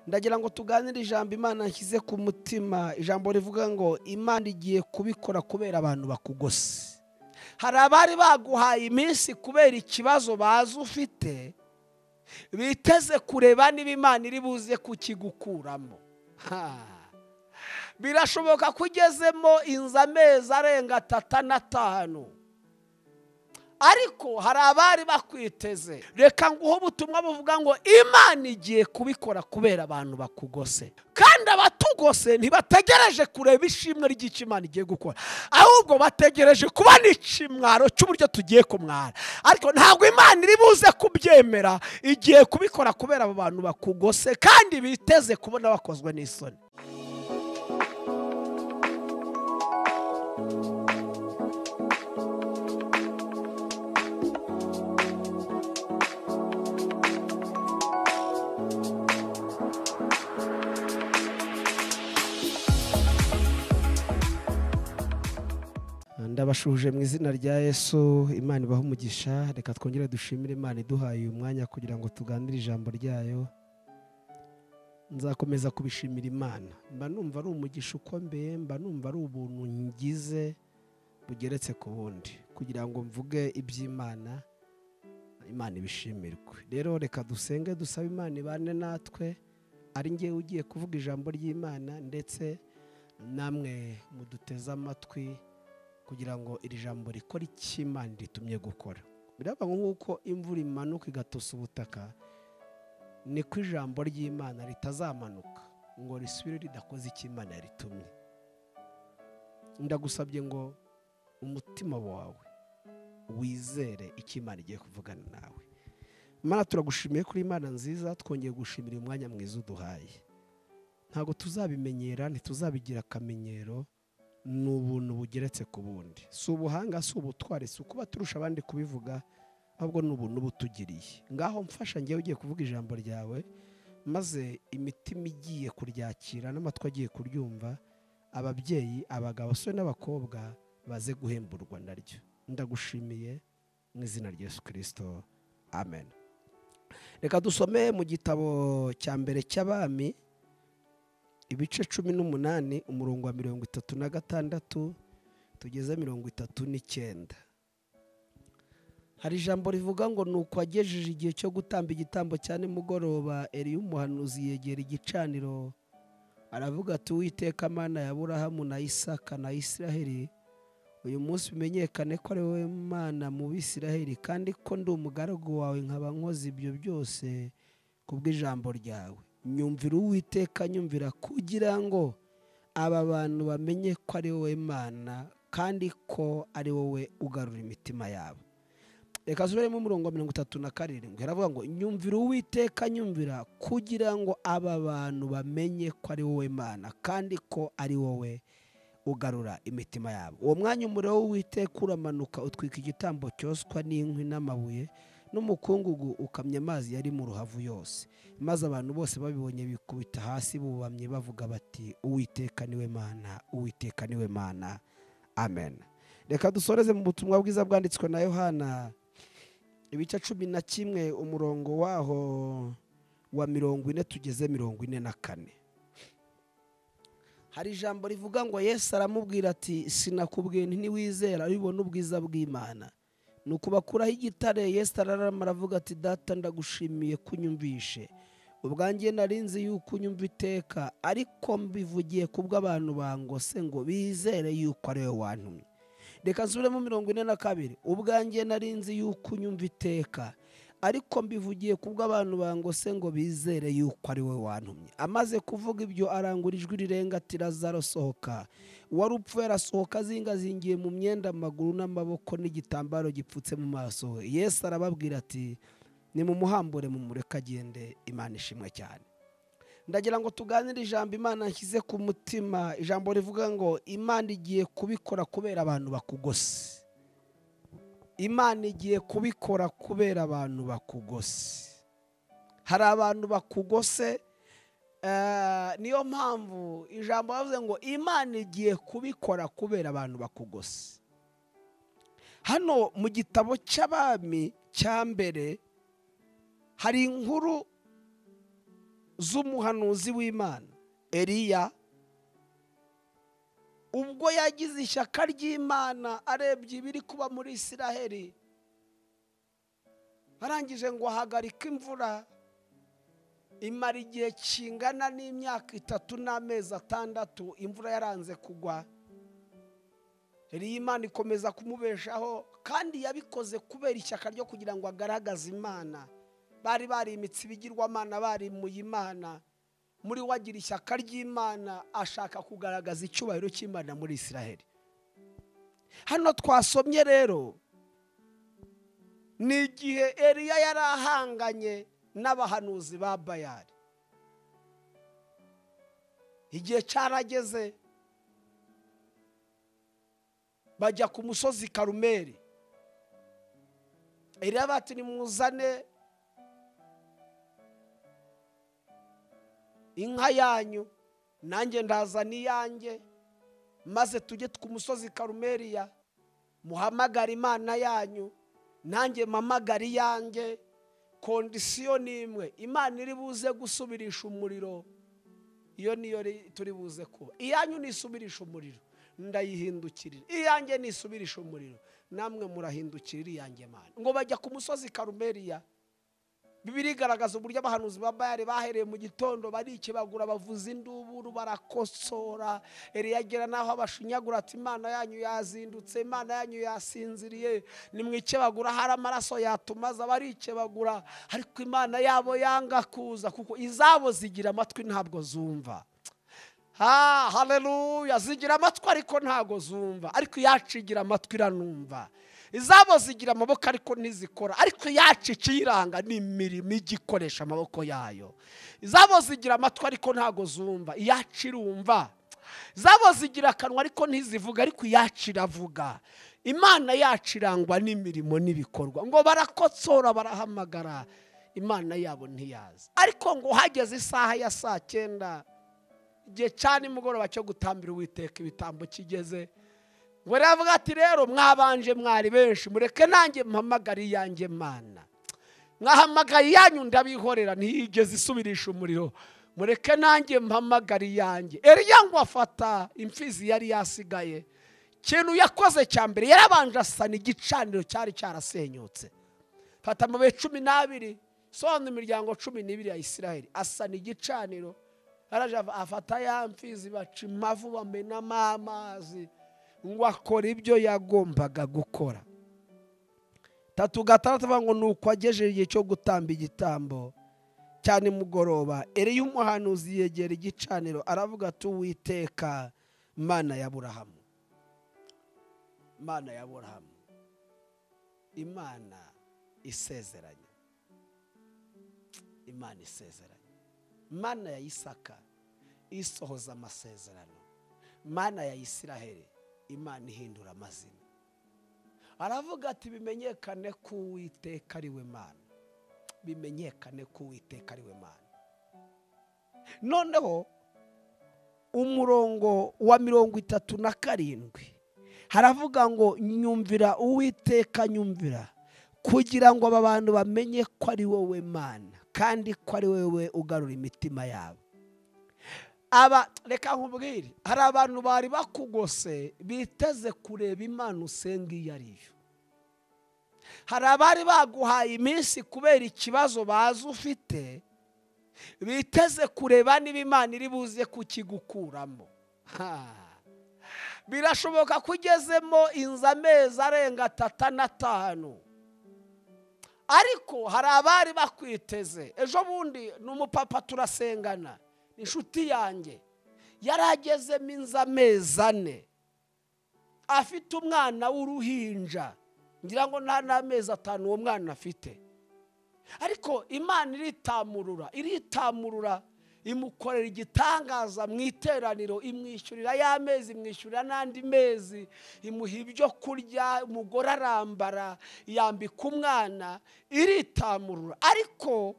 ndagira ngo tuganire ijambo imana yashyize ku mutima ijambo rivuga ngo imana igiye kubikora kubera abantu bakugose hari abari baguhaye iminsi kubera ikibazo bazi ufite biteze kureba niba imana iri buze kukigukuramo birashoboka ko ugezemo inzu amezi arenga atatu n'atanu ariko hari abari bakwiteze reka nguhe ubutumwa buvuga ngo imana igiye kubikora kubera abantu bakugose kandi abatugose ntibategereje kureba ishimwe ry'icyo imana igiye gukora ahubwo bategereje kubona ikimwaro cy'uburyo tugiye kumwara ariko ntabwo imana iri buze kubyemera igiye kubikora kubera abo bantu bakugose kandi biteze kubona bakozwe n'isoni ndabashuje mu izina rya yesu imana ibaha umugisha reka twongere dushimire imana iduhaye uyu mwanya kugira ngo tuganire ijambo ryayo nzakomeza kubishimira imana mba numva ari umugisha ukomeye mba numva ari ubuntu ngize bugeretse ku bundi kugira ngo mvuge iby'imana imana ibishimirwe rero reka dusenge dusabe imana ibane natwe ari ngewe ugiye kuvuga ijambo ry'imana ndetse namwe muduteze amatwi kugira ngo iri jambo rikore icyo imana ritumye gukora biraba nk'uko imvura imanuka igatosa ubutaka niko ijambo ry'imana ritazamanuka ngo risubire ridakoze icyo imana yaritumye ndagusabye ngo umutima wawe wizere icyo imana igiye kuvugana nawe imana turagushimiye kuri imana nziza twongeye gushimira umwanya mwiza uduhaye ntabwo tuzabimenyera ntituzabigira akamenyero ni ubuntu bugeretse ku bundi si ubuhanga si ubutwari si ukuba turusha abandi kubivuga ahubwo ni ubuntu butugiriye ngaho mfasha ngewe ugiye kuvuga ijambo ryawe maze imitima igiye kuryakira n'amatwi agiye kuryumva ababyeyi abagabo basore n'abakobwa baze guhemburwa naryo ndagushimiye mu izina rya yesu kirisito amen reka dusome mu gitabo cya mbere cy'abami ibice cumi n'umunani umurongo wa mirongo itatu na gatandatu tugeze mirongo itatu n'icyenda hari ijambo rivuga ngo ni uko agejeje igihe cyo gutamba igitambo cya nimugoroba eriyo umuhanuzi yegera igicaniro aravuga ati uwiteka mana ya burahamu na isaka na isiraheli uyu munsi umenyekane ko ari wowe mana mu bisiraheli kandi ko ndi umugaragu wawe nkaba nkoze ibyo byose kubw'ijambo ryawe nyumvira uwiteka nyumvira kugira ngo aba bantu bamenye ko ari wowe mana kandi ko ari wowe ugarura imitima yabo reka zuremo umurongo wa mirongo itatu na karindwi haravuga ngo nyumvira uwiteka nyumvira kugira ngo aba bantu bamenye ko ari wowe mana kandi ko ari wowe ugarura imitima yabo uwo mwanya umuriro w'uwiteka uramanuka utwika igitambo cyoswa n'inkwi n'amabuye n'umukungugu ukamya amazi yari mu ruhavu yose maze abantu bose babibonye bikubita hasi bubamye bavuga bati uwiteka niwe mana uwiteka niwe mana amen reka dusoreze mu butumwa bwiza bwanditswe na yohana ibice cumi na kimwe umurongo waho wa mirongo ine tugeze mirongo ine na kane hari ijambo rivuga ngo yesu aramubwira ati sinakubwiye ntiwizera ubibona ubwiza bw'imana ni ukubakuraho igitare yesi ararama aravuga ati data ndagushimiye kunyumvishe ubwanjye narinzi yuko unyumva iteka ariko mbivugiye kubwo abantu bangose ngo bizere yuko ari wowe wantumye reka nsubiremo mirongo ine na kabiri ubwanjye narinzi yuko unyumva iteka ariko mbivugiye kubwo abantu bangose ngo bizere yuko ari wowe wantumye amaze kuvuga ibyo arangura ijwi rirenga ati razaro sohoka wari upfuye arasohoka azingazingiye mu myenda amaguru n'amaboko n'igitambaro gipfutse mu maso Yesu arababwira ati ni mu muhambure mu mureka agende imana ishimwe cyane ndagira ngo tuganire ijambo imana yashyize ku mutima ijambo rivuga ngo imana igiye kubikora kubera abantu bakugose imana igiye kubikora kubera abantu bakugose hari abantu bakugose niyo mpamvu ijambo bavuze ngo imana igiye kubikora kubera abantu bakugose hano mu gitabo cy'abami cya mbere hari inkuru z'umuhanuzi w'imana eriya ubwo yagize ishyaka ry'imana arebye ibiri kuba muri isiraheli arangije ngo ahagarike imvura imara igihe kingana n'imyaka itatu n'amezi atandatu imvura yaranze kugwa imana ikomeza kumubeshaho kandi yabikoze kubera ishyaka ryo kugira ngo agaragaze imana bari bari imitsi bigirwamana barimuye imana muri we agira ishyaka ry'imana ashaka kugaragaza icyubahiro cy'imana muri isiraheli hano twasomye rero ni igihe eriya yari ahanganye n'abahanuzi ba bayari igihe cyarageze bajya ku musozi karumeri eriya bati nimuzane inka yanyu nanjye ndazana iyanjye maze tujye ku musozi karumeriya muhamagare imana yanyu nanjye mpamagare iyanjye kondisiyo ni imwe imana iri buze gusubirisha umuriro iyo niyo turi buze kuba iyanyu nisubirisha umuriro ndayihindukirira iyanjye nisubirisha umuriro namwe murahindukirira iyanjye mana ngo bajya ku musozi karumeriya bibiri igaragaza uburyo abahanuzi ba bayari bahereye mu gitondo barikebagura bavuza induburu barakosora eriyagera n'aho abashinyagura ati imana yanyu yazindutse imana yanyu yasinziriye nimwikebagura hari amaraso yatumaza barikebagura ariko imana yabo yanga kuza kuko izabo zigira amatwi ntabwo zumva ha hareruya zigira amatwi ariko ntabwo zumva ariko iyacu igira amatwi iranumva izabo zigira amaboko ariko ntizikora ariko yacu ikiyiranga ni imirimo ijya ikoresha amaboko yayo izabo zigira amatwi ariko ntabwo zumva iyacu irumva izabo zigira akanwa ariko ntizivuga ariko iyacu iravuga imana yacu irangwa n'imirimo n'ibikorwa ngo barakotsora barahamagara imana yabo ntiyazi ariko ngo hageze isaha ya saa cyenda igihe cya nimugoroba cyo gutambira uwiteka ibitambo kigeze ngo ravuga ati rero mwabanje mwari benshi mureke nanjye mpamagare iyanjye mana mwahamagaye iyanyu ndabihorera ntiyigeze isubirisha umuriro mureke nanjye mpamagare iyanjye eriya ngo afata imfizi yari yasigaye ikintu yakoze cya mbere yarabanje asana igicaniro cyari cyarasenyutse fata amabuye cumi n'abiri sobanura imiryango cumi n'ibiri ya isiraheli asana igicaniro afata ya mfizi baca impavu bamenamo amazi ngo akora ibyo yagombaga gukora tatu gatandatu bavuga ngo ni uko agejeje igihe cyo gutamba igitambo cyane mugoroba eriya umuhanuzi yegera igicaniro aravuga ati uwiteka mana ya burahamu mana ya burahamu imana isezeranye imana isezeranye mana ya isaka isohoza amasezerano mana ya isiraheli imana ihindura amazina aravuga ati bimenyekane ko uwiteka ari we mana bimenyekane ko uwiteka ari we mana noneho umurongo wa mirongo itatu na karindwi haravuga ngo nyumvira uwiteka nyumvira kugira ngo aba bantu bamenye ko ari wowe mana kandi ko ari wowe ugarura imitima yabo aba reka nkubwire hari abantu bari bakugose biteze kureba imana usenga iyo ari yo hari abari baguhaye iminsi kubera ikibazo bazi ufite biteze kureba niba imana iri buze kukigukuramo birashoboka ko ugezemo inzu amezi arenga atatu n'atanu ariko hari abari bakwiteze ejo bundi ni umupapa turasengana inshuti yanjye yari agezemo inzu amezi ane afite umwana w'uruhinja ngira ngo nta n'amezi atanu uwo mwana afite ariko imana iritamurura iritamurura imukorera igitangaza mu iteraniro imwishyurira y'amezi imwishyurira n'andi mezi imuha ibyo kurya umugore arambara yambika umwana iritamurura ariko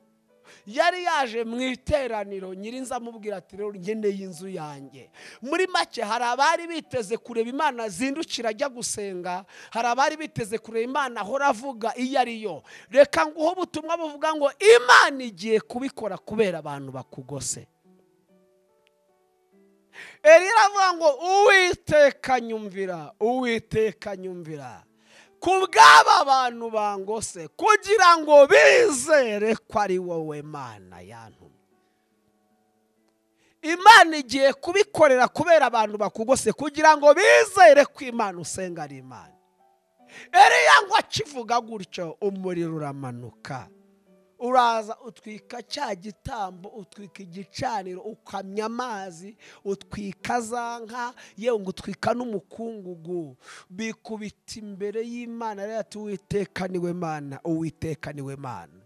yari yaje mu iteraniro nyirinza amubwira ati rero ngeneye inzu yanjye muri make hari abari biteze kureba imana zindukira ajya gusenga hari abari biteze kureba imana ahora avuga iyo ari yo reka nguhe ubutumwa buvuga ngo imana igiye kubikora kubera abantu bakugose Eliya aravuga ngo uwiteka nyumvira uwiteka nyumvira ku bw'aba bantu bangose kugira ngo bizere ko ari wowe mana yantumye imana igiye kubikorera kubera abantu bakugose kugira ngo bizere ko imana usenga ari imana Eliya ngo akivuga gutyo umuriro uramanuka uraza utwika cya gitambo utwika igicaniro ukamya amazi utwika za nka yewe ngo utwika n'umukungugu bikubita imbere y'imana rero ati uwiteka niwe mana uwiteka niwe mana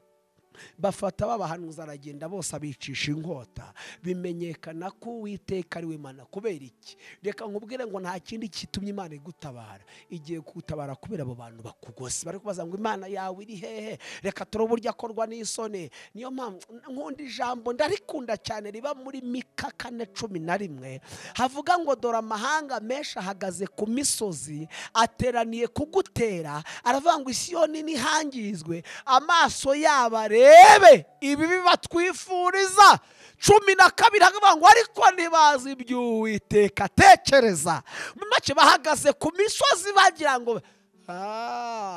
bafata babahanuza aragenda bose abicisha inkota bimenyekana ko uwiteka ariwe mana kubera iki reka nkubwire ngo nta kindi kitumye imana igutabara igiye gutabara kubera abo bantu bakugose bari kubaza ngo imana yawe iri hehe reka turi uburyo akorwa n'isoni niyo mpamvu nkunda ijambo ndarikunda cyane riba muri mika kane cumi na rimwe havuga ngo dore amahanga menshi ahagaze ku misozi ateraniye kugutera aravuga ngo isiyoni ntihangizwe amaso yabo areba barebe ibibi batwifuriza cumi na kabiri hakavuga ngo ariko ntibazi iby'uwiteka atekereza mu make bahagaze ku misozi bagira ngo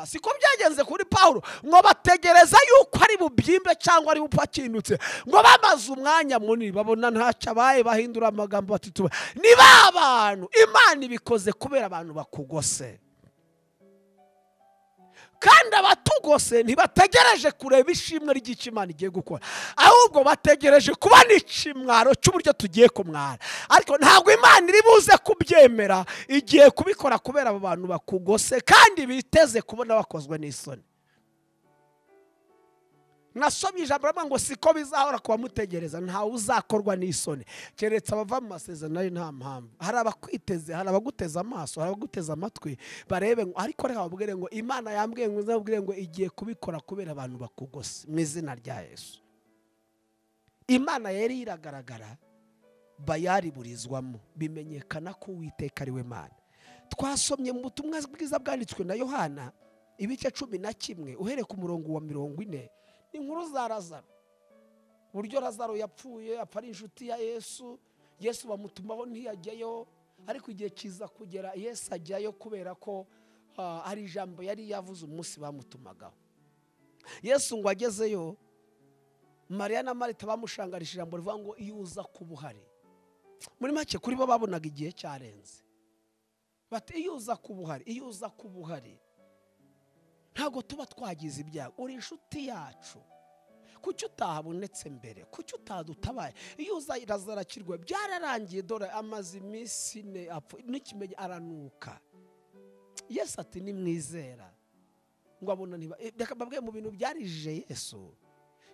siko byagenze kuri paul ngo bategereza yuko ari bubyimbe cyangwa ari bupfa akindutse ngo bamaze umwanya munini babona ntacyo abaye bahindura amagambo batituba ni ba bantu imana ibikoze kubera abantu bakugose kandi abatugose ntibategereje kureba ishimwe ry'icyo imana igiye gukora ahubwo bategereje kubona ikimwaro cy'uburyo tugiye kumwara ariko ntabwo imana iri buze kubyemera igiye kubikora kubera abo bantu bakugose kandi biteze kubona bakozwe n'isoni nasomye ijambo riravuga ngo siko bizahora ku bamutegereza ntawe uzakorwa n'isoni keretse abava mu masezerano ari nta mpamvu hari abakwiteze hari abaguteze amaso hari abaguteze amatwi barebe ngo ariko reka babwire ngo imana yambwiye ngo izababwire ngo igiye kubikora kubera abantu bakugose mu izina rya yesu imana yari iragaragara bayariburizwamo bimenyekana ko uwiteka ari we mana twasomye mu butumwa bwiza bwanditswe na yohana ibice cumi na kimwe uhereye ku murongo wa mirongo ine inkuru za razaro uburyo razaro yapfuye apfa ari inshuti ya yesu yesu bamutumaho ntiyajyayo ariko igihe kiza kugera yesu ajyayo kubera ko hari ijambo yari yavuze umunsi bamutumagaho yesu ngo agezeyo mariya na marita bamushangarije ijambo rivuga ngo iyo uza kuba uhari muri make kuri bo babonaga igihe cyarenze bati iyo uza kuba uhari iyo uza kuba uhari ntabwo tuba twagize ibyago uri inshuti yacu kuki utahabonetse mbere kuki utadutabaye iyo uza irazara byararangiye dore amaze iminsi ine n'ikimenyi aranuka yesu ati nimwizera ngo abona reka mbabwiye mu bintu byarijije yesu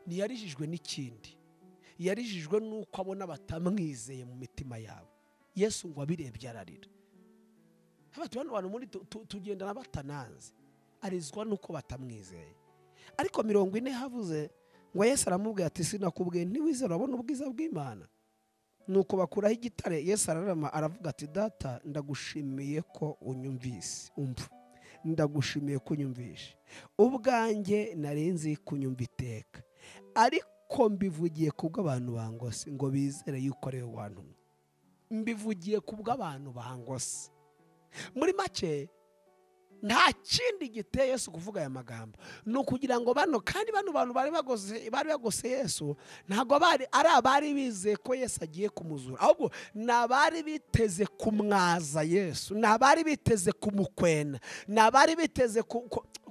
ntiyarijijwe n'ikindi yarijijwe n'uko abona batamwizeye mu mitima yabo yesu ngo abirebye ararira hano bantu muri tugendana batananze arizwa nuko batamwizeye ariko mirongo ine havuze ngo yesu aramubwira ati sinakubwiye ntiwizere urabona ubwiza bw'imana nuko bakuraho igitare yesu ararama aravuga ati data ndagushimiye ko unyumvise umva ndagushimiye ko unyumvishe ubwanjye narenze kunyumva iteka ariko mbivugiye ku bw'abantu bangose ngo bizere yuko ari we wantumye mbivugiye ku bw'abantu bangose muri make nta kindi giteye Yesu kuvuga aya magambo ni ukugira ngo bano kandi bano bantu bari bagose Yesu ntabwo bari ari abari bizeye ko Yesu agiye kumuzura ahubwo ni abari biteze kumwaza Yesu ni abari biteze kumukwena ni abari biteze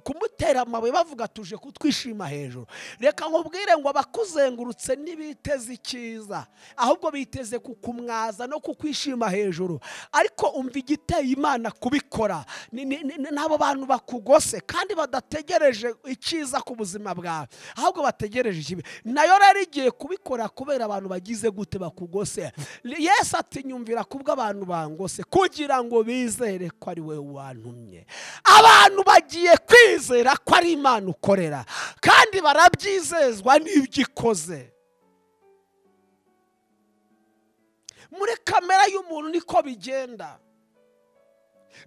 kumutera amabuye bavuga tuje kutwishima hejuru reka nkubwire ngo abakuzengurutse ntibiteze icyiza ahubwo biteze kukumwaza no kukwishima hejuru ariko umva igiteye imana kubikora n'abo bantu bakugose kandi badategereje icyiza ku buzima bwawe ahubwo bategereje ikibi nayo rero igiye kubikora kubera abantu bagize gute bakugose yesu ati nyumvira kubwo abantu bangose kugira ngo bizere ko ari we wantumye abantu bagiye kwizera ko ari imana ukorera kandi barabyizezwa n'ibyo ikoze muri kamera y'umuntu niko bigenda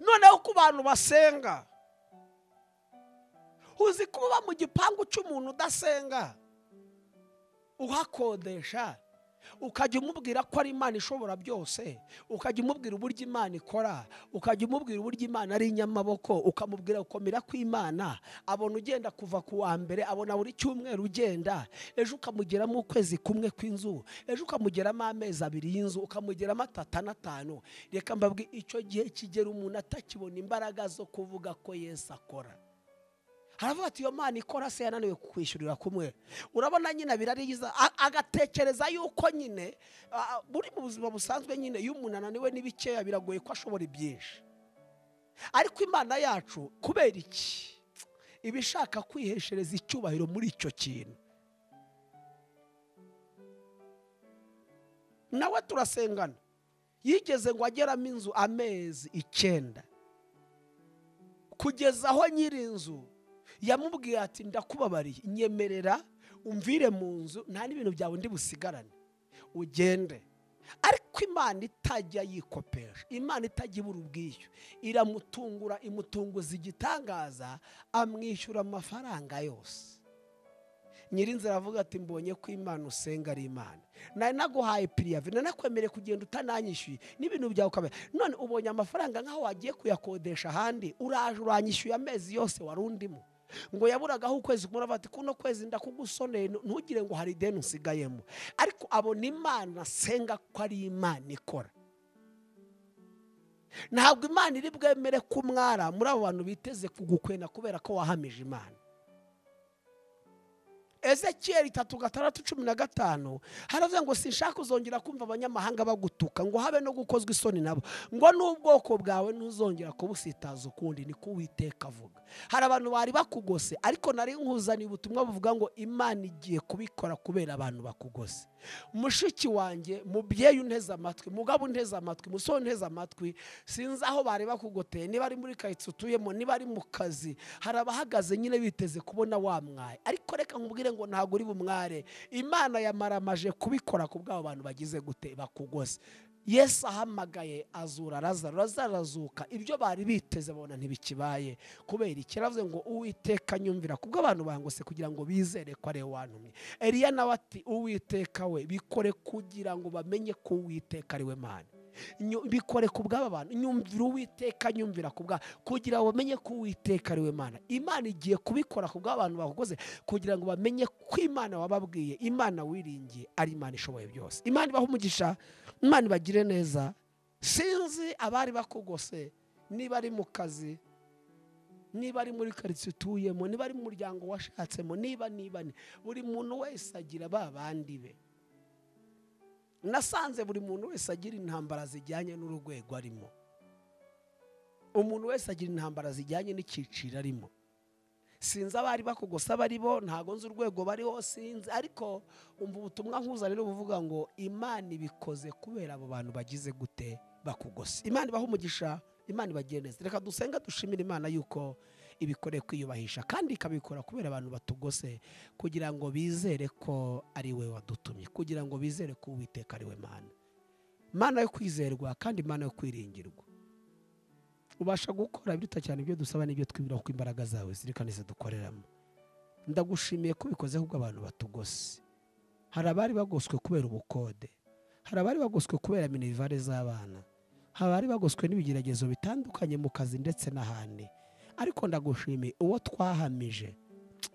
noneho ku bantu basenga uzi ko uba mu gipangu cy'umuntu udasenga uhakodesha ukajya umubwira ko ari imana ishobora byose ukajya umubwira uburyo imana ikora ukajya umubwira uburyo imana ari inyamaboko ukamubwira gukomera kw'imana abona ugenda kuva ku wa mbere abona buri cyumweru ugenda ejo ukamugeramo ukwezi kumwe kw'inzu ejo ukamugeramo amezi abiri y'inzu ukamugeramo atatu n'atanu reka mbabwire icyo gihe kigera umuntu atakibona imbaraga zo kuvuga ko Yesu akora haravuga ati iyo mana ikora se yananiwe kukwishyurira kumwe urabona nyine birariza agatekereza yuko nyine buri mu buzima busanzwe nyine iyo umuntu ananiwe n'ibikeya biragoye ko ashobora ibyinshi ariko imana yacu kubera iki iba ishaka kwiheshereza icyubahiro muri icyo kintu nawe turasengana yigeze ngo ageramo inzu amezi icyenda kugeza aho nyiri inzu yamubwiye ati ndakubabariye nyemerera umvire mu nzu nta n'ibintu byawe undi busigarane ugende ariko imana itajya yikopesha imana itajya ibura ubwishyu iramutungura imutunguza igitangaza amwishyura amafaranga yose nyirinzira aravuga ati mbonye ko imana usenga ari imana nari naguhaye piriyave nanakwemereye kugenda utananyishyuye n'ibintu byawe ukamenya none ubonye amafaranga nk'aho wagiye kuyakodesha ahandi uraje uranyishyuye amezi yose wari undimo ngo yaburagaho ukwezi kumwe ati kuno kwezi ndakugusoneye ntugire ngo hari ideni usigayemo ariko abona imana asenga ko ari imana ikora ntabwo imana iri bwemere ko umwara muri abo bantu biteze kugukwena kubera ko wahamije imana ezekiyeri itatu gatandatu cumi na gatanu haravuga ngo sinshaka kuzongera kumva abanyamahanga bagutuka ngo habe no gukozwa isoni nabo ngo n'ubwoko bwawe ntuzongera kubusitaza ukundi ni ko uwiteka avuga hari abantu bari bakugose ariko nari nkuzaniye ubutumwa buvuga ngo imana igiye kubikora kubera abantu bakugose mushiki wanjye mubyeyi unteze amatwi mugabo unteze amatwi musore unteze amatwi sinzi aho bari bakugoteye niba ari muri karitsiye utuyemo niba ari mu kazi hari abahagaze nyine biteze kubona wa mwaye ariko reka nkubwire ngo ntabwo uri bumware imana yamaramaje kubikora ku bw'abo bantu bagize gute bakugose yesu ahamagaye azura razaro razarazuka ibyo bari biteze babona ntibikibaye kubera ikiravuze ngo uwiteka nyumvira kubwo abantu bangose kugira ngo bizere ko ari we wantumye eriya nawe ati uwiteka we bikore kugira ngo bamenye ko uwiteka ari we mana bikore ku bw'aba bantu nyumvira uwiteka nyumvira ku bwabo kugira ngo bamenye ko uwiteka ari we mana imana igiye kubikora ku bw'abantu bakoze kugira ngo bamenye ko imana wababwiye imana wiringiye ari imana ishoboye byose imana ibaha umugisha imana ibagire neza sinzi abari bakugose niba ari mu kazi niba ari muri karitsiye utuyemo niba ari mu muryango washatsemo niba niba buri muntu wese agira ba bandi be nasanze buri muntu wese agira intambara zijyanye n'urwego arimo umuntu wese agira intambara zijyanye n'icyiciro arimo sinzi abari bakugose abari bo ntabwo nzi urwego bariho sinzi ariko umva ubutumwa nkuza rero buvuga ngo imana ibikoze kubera abo bantu bagize gute bakugose imana ibaha umugisha imana ibageneza reka dusenga dushimire imana yuko ibikoreye kwiyubahisha kandi ikabikora kubera abantu batugose kugira ngo bizere ko ari we wadutumye kugira ngo bizere ko uwiteka ari we mana mana yo kwizerwa kandi imana yo kwiringirwa ubasha gukora biruta cyane ibyo dusaba n'ibyo twibwira kuko imbaraga zawe zirikana zidukoreramo ndagushimiye ko ubikoze ahubwo abantu batugose hari abari bagoswe kubera ubukode hari abari bagoswe kubera minivare z'abana hari abari bagoswe n'ibigeragezo bitandukanye mu kazi ndetse n'ahandi ariko ndagushimiye uwo twahamije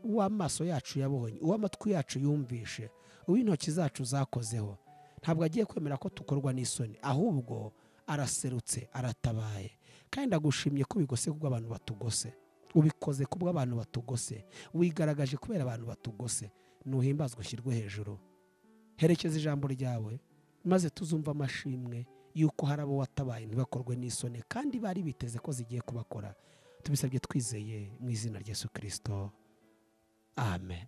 uwo amaso yacu yabonye uwo amatwi yacu yumvishe uwo intoki zacu zakozeho ntabwo agiye kwemera ko tukorwa n'isoni ahubwo araserutse aratabaye kandi ndagushimye ko ubigose kuko abantu batugose ubikoze kubwo abantu batugose wigaragaje kubera abantu batugose ntuhimbazwe ushyirwe hejuru herekeza ijambo ryawe maze tuzumva amashimwe y'uko hari abo watabaye ntibakorwe n'isoni kandi bari biteze ko zigiye kubakora tubisabye twizeye mu izina rya Yesu kirisito amen